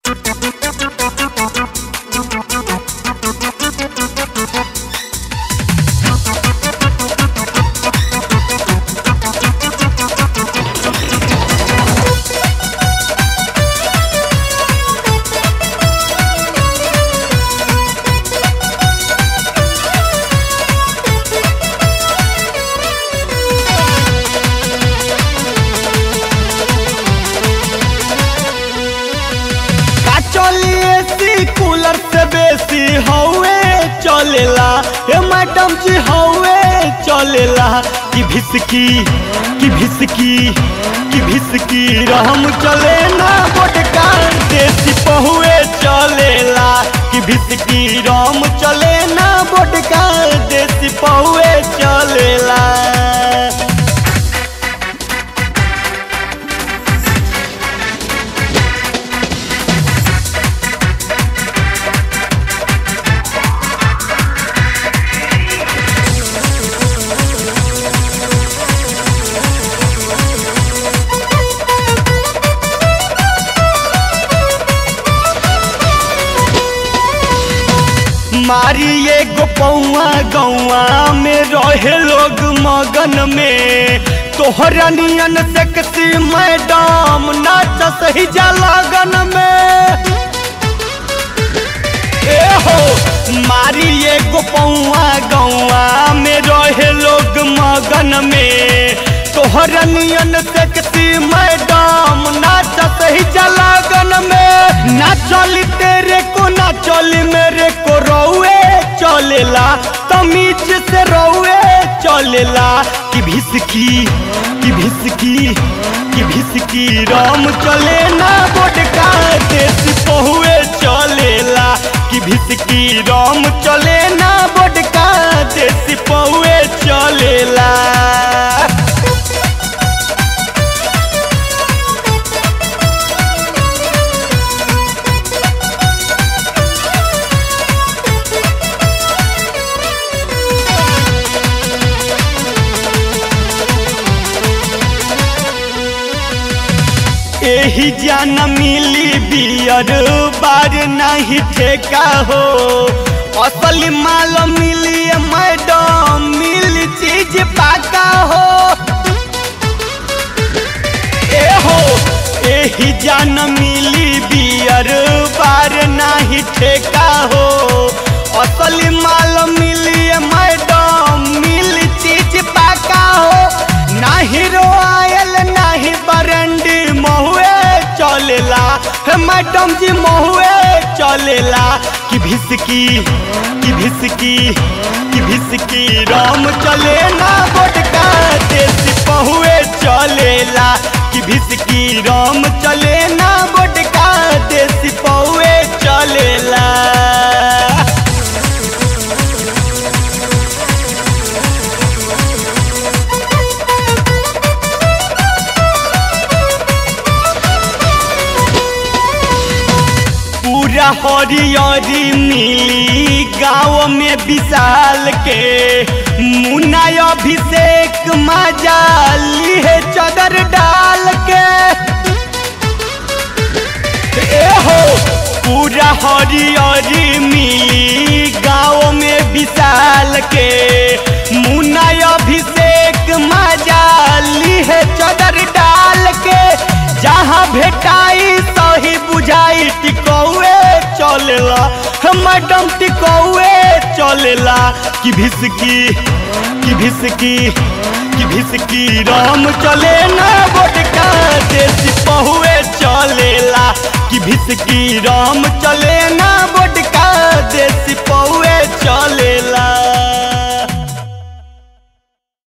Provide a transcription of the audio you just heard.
का चलिए C cooler से बेसी हवे चलेला हे मैडम जी हवे चलेला कि भिसकी कि भिसकी कि भिसकी रहम चले ना बोटका देसी पहुए चलेला कि भिसकी राम चले ना बोटका देसी पहुए चलेला मारिए गोपौआ गौआ में रहे लोग मगन में तोहरा नियन सेक्सी मैडम नाच सही जा लगन में ए हो मारिए गोपौआ गौआ में रहे लोग मगन में तोहरा नियन सेक्सी मैडम नाच सही जा लगन में ना चली तेरे को ना चली मेरे को रौए चलेला तमीज से रौए चलेला कि भिसकी कि भिसकी कि भिसकी राम चले ना बोटका देसी पहुए चलेला कि भिसकी राम चले ना बोटका देसी पहुए चलेला एही जान मिली बियर बार नहीं ठेका हो असल माल मिली मैडम मिली चीज पाका हो ए हो एही जान मिली बियर बार नहीं ठेका हो असल माल मिली मैडम मिली चीज पाका हो नाही रोयल नाही बरंडी महुए चलेला हे मैडम जी महुए चलेला कि भिसकी कि भिसकी कि भिसकी राम चले ना बोटका देसी पहुए चलेला कि भिसकी राम चले ना बोटका देसी पहुए चलेला पूरा हरियरी मिली गाँव में विशाल के मुन्ना अभिषेक मजा है चदर डाल के ए हो पूरा हरियरी मिली गाँव में विशाल के मुन्ना अभिषेक मजा है चदर डाल के जहाँ भेटाई सही बुझाई टिकौए चलेला मैडम टिकौए चलेला कि भिसकी कि भिसकी कि भिसकी राम चले ना बोट